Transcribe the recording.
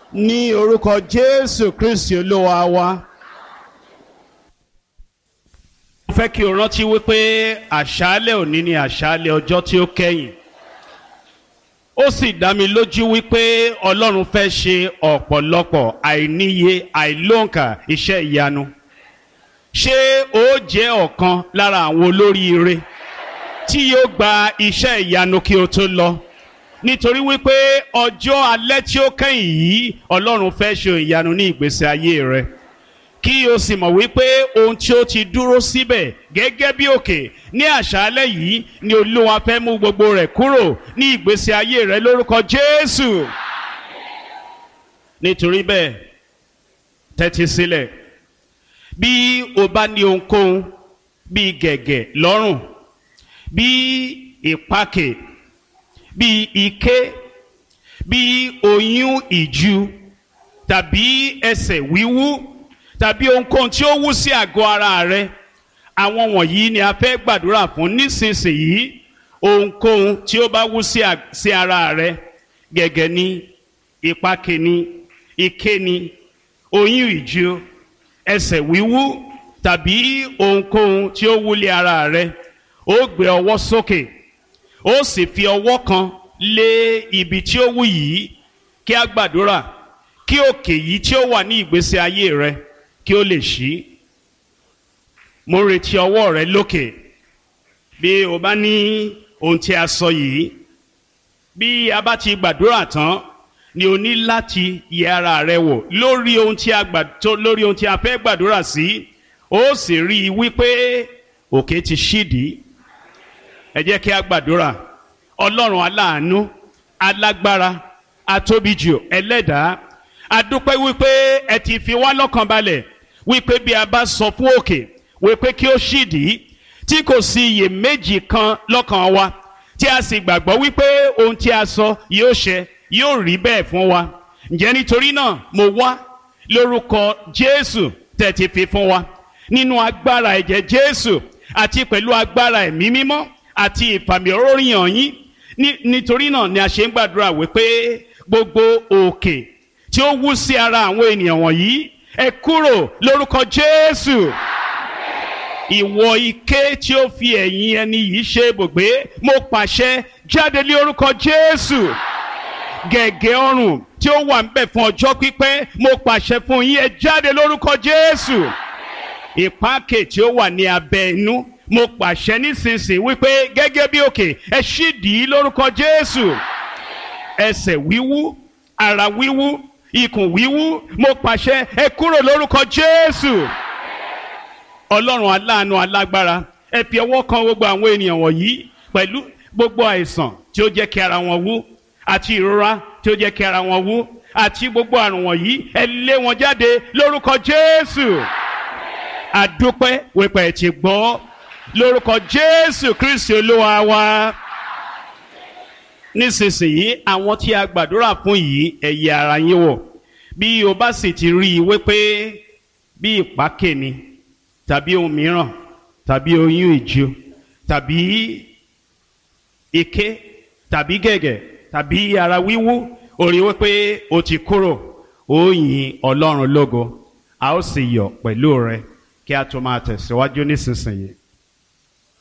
ní orúkọ jésù kristi olúwa wa. mo fẹ́ kí o rántí wípé àṣálẹ̀ òní ni àṣálẹ̀ ọjọ́ tí ó kẹ́yìn ó sì dá mi lójú wípé ọlọ́run fẹ́ ṣe ọ̀pọ̀lọpọ̀ àìníye àìlóǹkà iṣẹ́ ìyanu ṣé ó jẹ́ ọ̀kan lára àwọn olóríire tí yóò gba iṣẹ́ ìyanu kí o tó lọ nítorí wípé ọjọ́ alẹ́ tí ó kẹ́yìn yìí ọlọ́run fẹ́ ṣe ìyanu ní ìgbésí ayé rẹ kí o sì mọ̀ wípé ohun tí ó ti dúró síbẹ̀ gẹ́gẹ́ bí òkè ní àṣálẹ́ yìí ni olúwa fẹ́ mú gbogbo rẹ̀ kúrò ní ìgbésí ayé rẹ lórúkọ jésù nítorí bẹ́ẹ̀ tẹ́tí sílẹ̀ bí o bá ní ohunkóhun bíi gẹ̀gẹ̀ lọ́rùn bíi ìpakè bíi ike bíi oyún ìju tàbí ẹsẹ̀ wíwú tàbí ohunkóhun tí ó wú sí àgọ́ ara rẹ àwọn wọ̀nyí ni a fẹ́ gbàdúrà fún nísinsìnyí ohunkóhun tí ó bá wú sí ara rẹ gẹ̀gẹ̀ ni ìpakè ni ike ni oyún ìju ẹsẹ̀ wíwú tàbí ohunkóhun tí ó wúlé ara rẹ ó gbé ọwọ́ sókè ó sì fi ọwọ́ kan lé ibi tí ó wú yìí kí a gbàdúrà kí òkè yìí tí ó wà ní ìgbésí ayé rẹ kí ó lè ṣí mo retí ọwọ́ rẹ lókè bí o bá ní ohun tí a sọ yìí bí a bá ti gbàdúrà tán ni o ní láti yẹ ara rẹ wò lórí ohun tí a gbà tó lórí ohun tí a fẹ́ gbàdúrà sí ó sì rí i wípé òkè ti ṣídìí ẹ jẹ́ kí a gbàdúrà ọlọ́run aláàánú alágbára atóbijù ẹlẹ́dàá adúpẹ́ wípé ẹ ti fi wá lọ́kàn balẹ̀ wípé bí a bá sọ fún òkè wípé kí ó ṣídìí tí kò sí iyèméjì kan lọ́kàn wa tí a sì gbàgbọ́ wípé ohun tí a sọ yóò ṣẹ yóò rí bẹ́ẹ̀ fún wa ǹjẹ́ nítorí náà mo wá lórúkọ jésù tẹ̀ ti fi fún wa nínú agbára ẹ̀jẹ̀ jésù àti pẹ̀lú agbára ẹ̀mí mímọ́ àti ìfàmì oríyàn yín nítorí náà ni a ṣe ń gbàdúrà wípé gbogbo òkè tí ó wú sí ara àwọn ènìyàn wọ̀nyí ẹ kúrò lórúkọ jésù ìwọ ike tí ó fi ẹ̀yìn ẹni yìí ṣe ibùgbé mo pàṣẹ jáde lé orúkọ jésù gẹ̀gẹ̀ ọrùn tí ó wà ń bẹ̀ fún ọjọ́ pípẹ́ mo pàṣẹ fún yín ẹ jáde lórúkọ jésù ìpákè tí ó wà ní abẹ́ inú mo pàṣẹ nísinsìnyí wípé gẹ́gẹ́ bí òkè ẹ ṣídìí lórúkọ jésù ẹsẹ̀ wíwú ara wíwú ikùn wíwú mo pàṣẹ ẹ kúrò lórúkọ jésù ọlọ́run aláàánú alágbára ẹ fi ọwọ́ kan gbogbo àwọn ènìyàn wọ̀nyí pẹ̀lú gbogbo àìsàn tí ó jẹ́ kí ara wọn wú àti ìrora tí ó jẹ́ kí ara wọn wú àti gbogbo àrùn wọ̀nyí ẹ lé wọn jáde lórúkọ jésù àdúpẹ́ wípé ẹ ti gbọ́ lórúkọ jésù kristi olúwa wa nísinsìnyí àwọn tí a gbàdúrà fún yìí ẹ yẹ ara yín wò bí o bá sì ti rí i wípé bí ìpákè ni tàbí ohun mìíràn tàbí oyún ìju tàbí ike tàbí gẹ̀gẹ̀ tàbí ara wíwú ó rí wípé o ti kúrò ó yin ọlọ́run lógo a ó sì yọ̀ pẹ̀lú rẹ kí a tó máa tẹ̀síwájú nísinsìnyí.